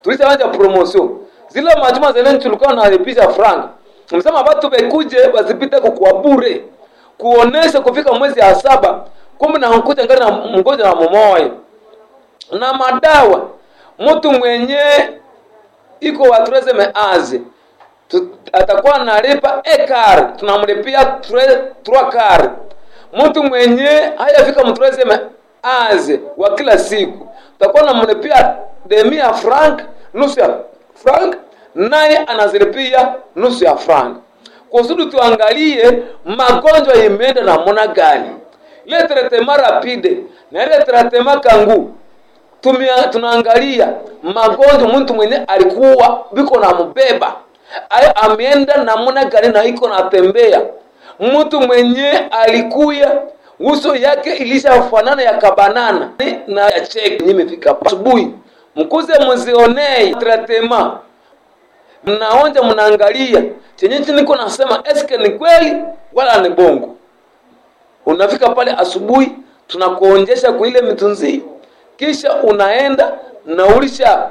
tulishaanja promotion zile majuma zene tulikuwa nalipisha franga msema watu bekuje wasipite kukua bure kuonesha kufika mwezi ya saba kumbe na nkuja ngari na mgonjwa na mumoyo na madawa mtu mwenye iko watreze meazi tu, atakuwa analipa ekar tunamlipia trois kar mtu mwenye hayafika mtreze meazi wa kila siku tutakuwa namlipia demi ya frank nusu ya frank naye anazilipia nusu ya frank kusudi tuangalie magonjwa imeenda namna gani ile tretema rapide na ile tretema kangu tumia tunaangalia magonjwa mtu mwenye alikuwa biko na mbeba ayo ameenda namna gani na iko natembea mtu mwenye alikuya uso yake ilishafanana ya kabanana na ya cheki nimefika asubuhi mkuze muzionei tretema mnaonja mnaangalia chenye niko nasema eske ni kweli wala ni bongo unafika pale asubuhi tunakuonjesha kwa ile mitunzi kisha unaenda na ulisha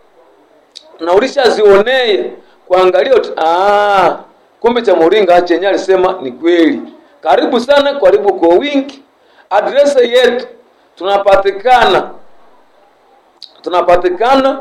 na ulisha zionee kuangalia ah, kumbe cha moringa chenye alisema ni kweli karibu sana karibu kwa wingi adrese yetu tunapatikana tunapatikana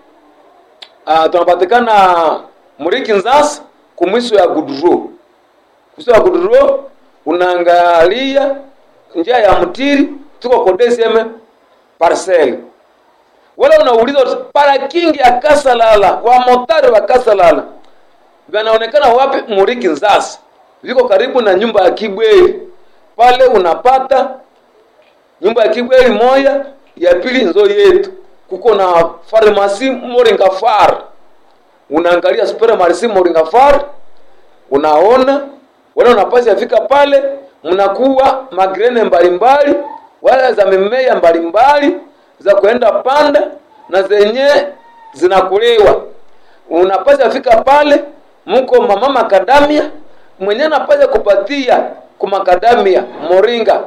uh, tunapatikana muriki nzasa kumwiso ya guduro mwiso ya guduro unaangalia njia ya mtiri tuko kodeseme parcel wala unauliza parakingi ya kasalala wa motari wa kasalala vanaonekana wapi muriki nzasa viko karibu na nyumba ya kibweli pale unapata nyumba ya kibweli moya ya pili nzo yetu kuko na farmasi moringa far unaangalia supermarsi moringa far unaona wala unapasi afika pale mnakuwa magrene mbalimbali wala za mimea mbalimbali za kuenda panda na zenye zinakuliwa unapasi afika pale mko mama makadamia mwenye anapasha kupatia kumakadamia moringa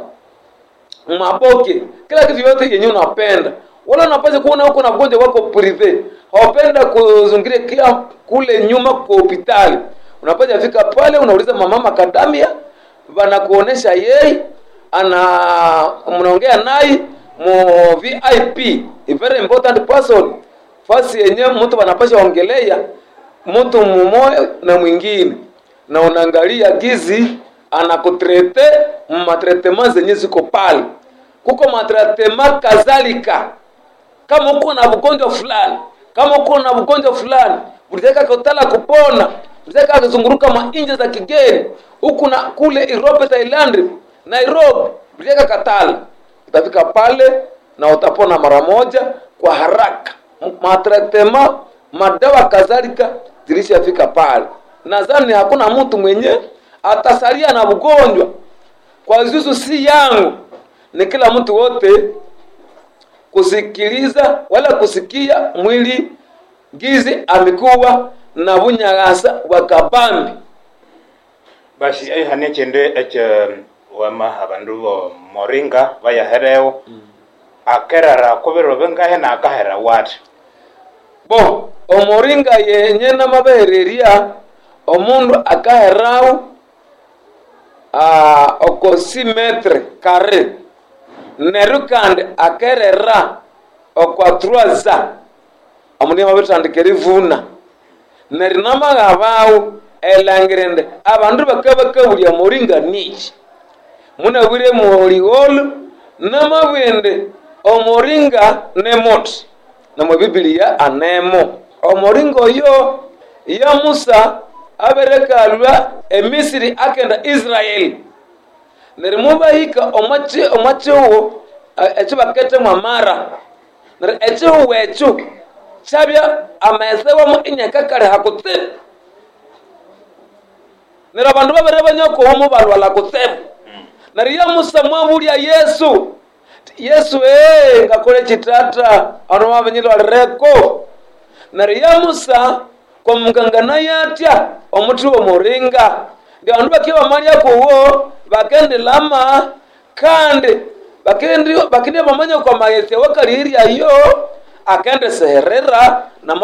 maboke kila kitu yote yenye unapenda wala unapasha kuona huko na mgonjwa wako prive hawapenda kuzungiria kia kule nyuma kwa hospitali unapasha fika pale unauliza mama makadamia wanakuonesha yeye ana mnaongea naye mu VIP a very important person fasi yenye mtu wanapasha ongelea mtu mmoja na mwingine na unaangalia gizi anakutrete matretema zenye ziko pale kuko matretema kadhalika kama uko na ugonjwa fulani kama uko na ugonjwa fulani ulitaka kutala kupona ulitaka kuzunguruka mainje za kigeni huku na kule Europe Thailand Nairobi ulitaka katala utafika pale na utapona mara moja kwa haraka matretema madawa kadhalika zilishafika pale nadhani hakuna mtu mwenye atasalia na ugonjwa kwa zuzu si yangu ni kila mtu wote kusikiliza wala kusikia mwili gizi amekuwa na bunyagasa wa kabambi basi aihane chende eche wama abandu bo moringa bayahereo akerara kobero bengahe na akahera wati bo omoringa yenye namabehereria omundu akaherau uh, oko si metre kare neru kandi akerera okwa truaza omundu mabetandika erivuna neri namaghabau elangirende abandu bakabakabulia moringa niki munabwire muligholu namabwende omoringa nemoti namwe bibiliya anemo omoringa oyo ya musa aberekalwa emisiri akenda israeli neri mubahika omwachiwo ekyo baketemu amara neri echihuwu ekyo kyabya amaesewamu inyakakali hakutsibu neri abandu babere banyakowamu balwala kutsibu neri ya musa mwabulya yesu yesu ee ngakole chitata anu mabenyilwalireko neri ya musa kwamungangana yatya omuti womuringa ndi bandu bakia bamalya kuwo bakendilama kandi bakindi bakindi bamanya kwa maghesi wakaliryayo akende seherera na